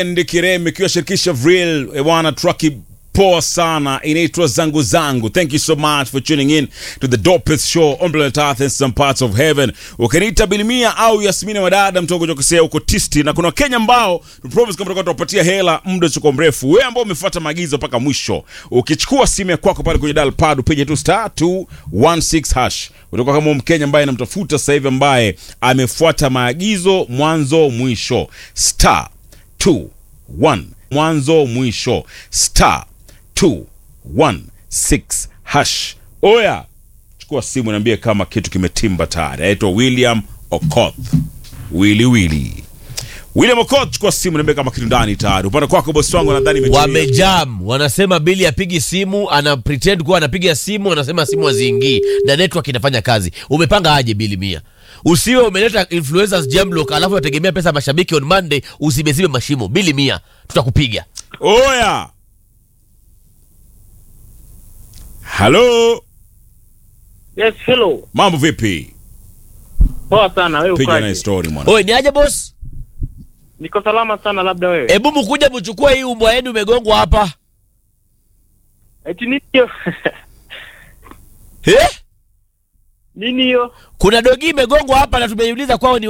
Ndi Kireme ikiwa shirikisha Vril ewana trucky poa sana inaitwa zangu zangu thank you so much for tuning in to the dopest show on planet earth and some parts of heaven ukiniita bilimia au yasmina wadada mtogo chokosea uko tisti na kuna wakenya ambao promise kama tutakuwa tuwapatia hela muda usioko mrefu wewe ambao umefuata maagizo mpaka mwisho ukichukua simu ya kwako pale kwenye dial pad upige tu star 216 hash utakuwa kama mkenya ambaye namtafuta sasa hivi ambaye amefuata maagizo mwanzo mwisho star 2 1 mwanzo mwisho star 216 hash oya chukua simu niambie kama kitu kimetimba tayari anaitwa william okoth wili wili william okoth chukua simu niambie kama kitu ndani tayari upande kwako bosi wangu nadhani imetulia. wamejam wanasema bili apigi simu ana pretend kuwa anapiga simu anasema simu haziingii na network inafanya kazi umepanga aje bili mia usiwe umeleta influencers jamlock alafu unategemea pesa ya mashabiki on monday usibezibe mashimo bili mia tutakupiga oya halo Yes, hello. mambo vipi Poa sana wewe piga ukaje? naye story mwana oe ni aje boss Niko salama sana labda wewe. hebu mkuja mchukue hii umbwa yenu imegongwa hapa Eti nini hiyo? eh? Nini hiyo? kuna dogi imegongwa hapa na tumeiuliza kwao ni